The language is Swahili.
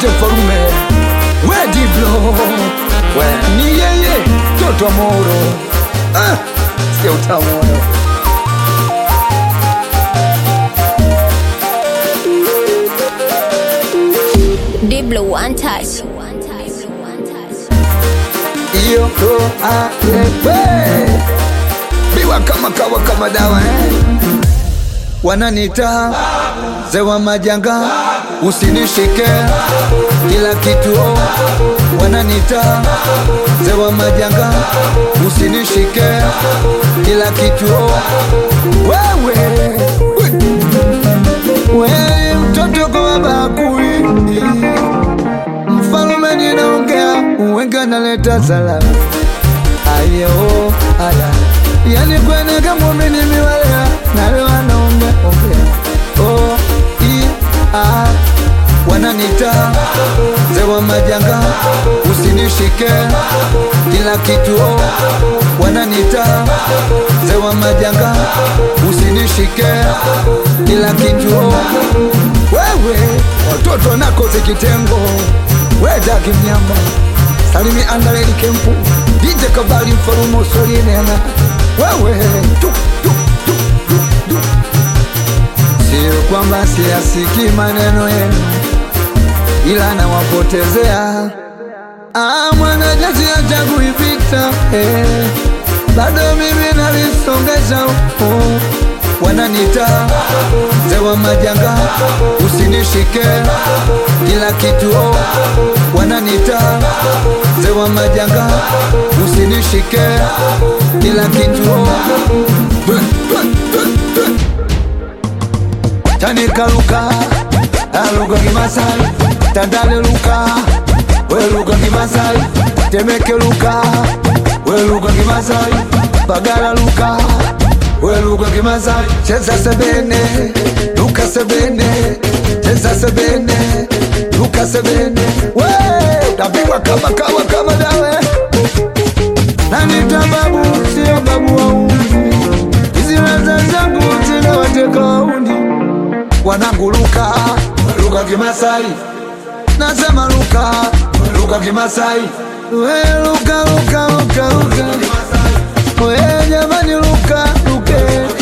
DJ Farume we Diblo we ni yeye toto Moro ah, sikia utamu Diblo one touch. iyo to aepe biwa kama kawa kama dawa eh? wananita zewa majanga usinishike kila kitu oh. wananita zewa majanga usinishike kila kitu oh. wewe we mtoto kwa bakuli mfalume ninaongea uwenga naleta salama ayo aya yani kwenega mumini miwalea nawe wanaume ongea o i a wananita zewa majanga usinishike kila kitu o wananita zewa majanga usinishike kila kitu o wewe watoto nakoze kitengo wedagi mnyamba salimi andaleli kempu dije kabali mfalumo solinena wewe tu, tu, tu, tu, tu. sio kwamba siyasiki maneno yenu ila nawapotezea Ah, mwanajazi achagui vita eh. bado mimi nalisongesha oh. wananita zewa majanga usinishike kila kitu oh. wananita zewa majanga usinishike kila kitu oh. tanikaluka aluga kimasai tandaleluka weluga kimasai temekeluka weluga kimasai bagalaluka weluga kimasai cheza sebene luka sebene cheza sebene luka sebene we tapigwa kama kawa kama dawe nanita babu sio babu wa umri hizi raza zangu zinawateka wauni wanangu luka luka kimasai nasema luka luka kimasai we luka luka luka luka we jamani luka luke